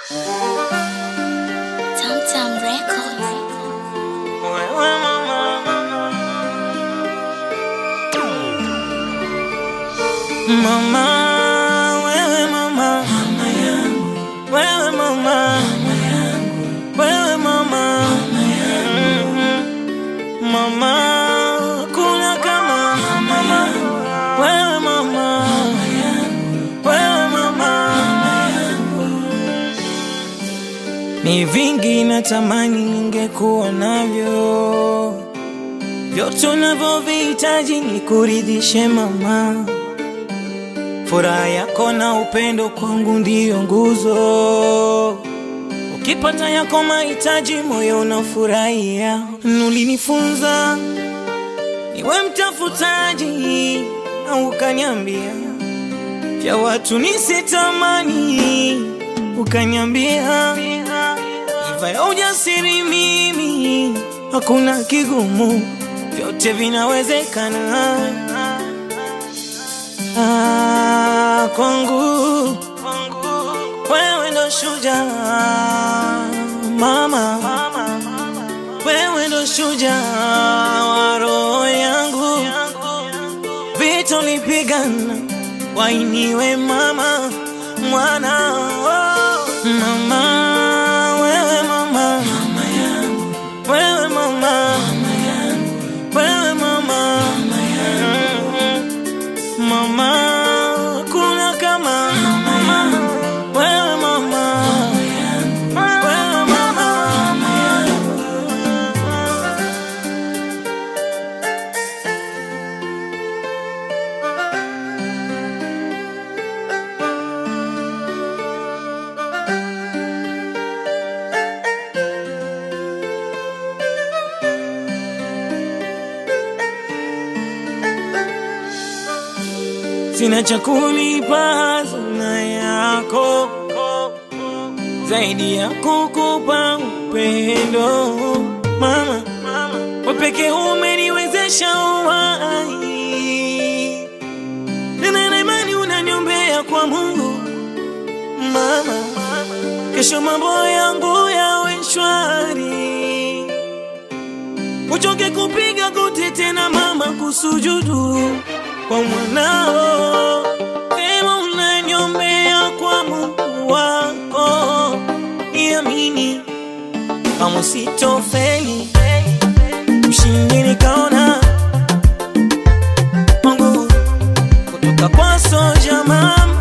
Tamtam Records. Wewe mama, mama, wewe mama, wewe mama, wewe mama, Mhm. mama, kuna kama mama, wewe mama, wewe mama, ni vingi natamani ningekuwa navyo, vyote unavyovihitaji ni kuridhishe mama. Furaha yako na upendo kwangu ndiyo nguzo. Ukipata yako mahitaji, moyo unafurahia. Nulinifunza niwe mtafutaji, na ukaniambia vya watu nisitamani, ukaniambia iva ya ujasiri mimi, hakuna kigumu, vyote vinawezekana. Ah, kwangu wewe ndo shujaa mama, wewe ndo shujaa wa roho yangu, vita ulipigana wainiwe mama, mwana oh. mama, wewe mama, wewe mama, wewe mama, Mm. mama, kuna kama mama, wewe mama, wewe mama. sina cha kulipa hazina yako zaidi ya kukupa upendo mama, wewe pekee umeniwezesha uhai, tena na imani unaniombea kwa Mungu mama, kesho mambo yangu yawe shwari, uchoke kupiga goti tena mama, kusujudu kwa mwanao, sema unaniombea kwa Mungu wako, niamini kama sitofeli, ushindi nikaona Mungu kutoka kwa soja mama